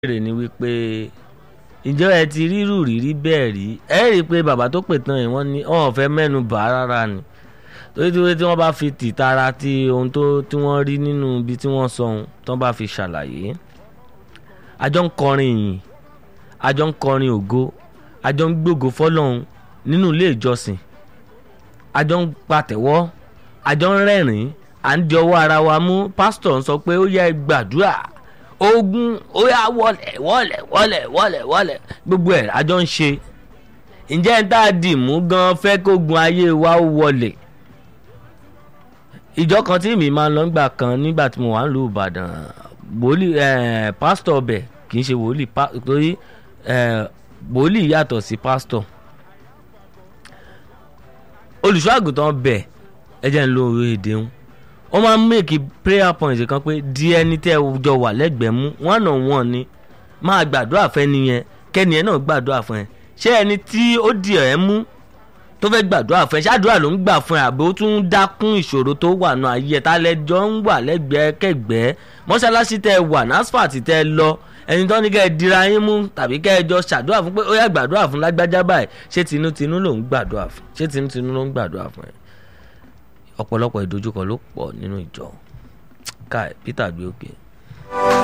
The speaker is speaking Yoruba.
béèrè ni wípé ǹjẹ́ ẹ ti rírù rírí bẹ́ẹ̀ rí ẹ rí i pé bàbá tó pè tán yìí wọ́n ní wọn ò fẹ́ mẹ́nu bà á rárá ni torí tí tí wọ́n bá fi tìtara ti ohun tó tí wọ́n rí nínú ibi tí wọ́n sọ ohun tí wọ́n bá fi ṣàlàyé àjọ ń kọrin ìyìn àjọ ń kọrin ògo àjọ ń gbógo fọlọ́hún nínú ilé ìjọsìn àjọ ń patẹ̀wọ́ àjọ ń rẹ́rìn-ín à ń di ọwọ́ ara wa mú pásítọ̀ ń sọ pé ó yẹ gbàdúrà ogun ó yà wọlẹ̀ wọlẹ̀ wọlẹ̀ wọlẹ̀ wọlẹ̀ gbogbo ẹ̀ àjọ ń ṣe ǹjẹ́ ń tá a dì mú gan fẹ́ kógun ayé wa ó wọlẹ̀ ìjọ kan tí mi máa ń lọ gbà kan nígbà tí mo wà ń lu Ìbàdàn wòlíì pásítọ̀ ọbẹ̀ kì í ṣe wòlíì torí wòlíì yàtọ̀ sí pásítọ̀ olùṣọ́ àgùntàn bẹ̀ ẹ jẹ́ ń lo èdè ń wọ́n máa ń make prayer point kan pé di ẹni tẹ́ ẹ jọ wà lẹ́gbẹ̀ẹ́ mú one on one ni máa gbàdúrà fẹ́ nìyẹn kẹ́niyẹn náà gbàdúrà fún ẹ ṣé ẹni tí ó di ẹ̀ mú tó fẹ́ gbàdúrà fún ẹ ṣáàdúrà ló ń gbà fún ẹ àbí ó tún ń dákún ìṣòro tó wà nù ayé ẹ tálẹ́jọ́ ń wà lẹ́gbẹ̀ẹ́ kẹ́gbẹ́ mọ́ṣáláṣí tẹ́ ẹ wà NASFAT tẹ́ ẹ lọ ẹni tó ní kẹ́ ẹ dira yín mú tàbí kẹ́ ẹ jọ ṣàdúrà fún pé ó yá gbàdúrà fún lágbájá báyìí ṣé tinútinú ló ń gbàdúrà fún ṣé tinútinú ló ń gbàdúrà fún ẹ ọ̀pọ̀lọpọ̀ ìdojúkọ ló pọ̀ nínú ìjọ káì Peter gbé òkè.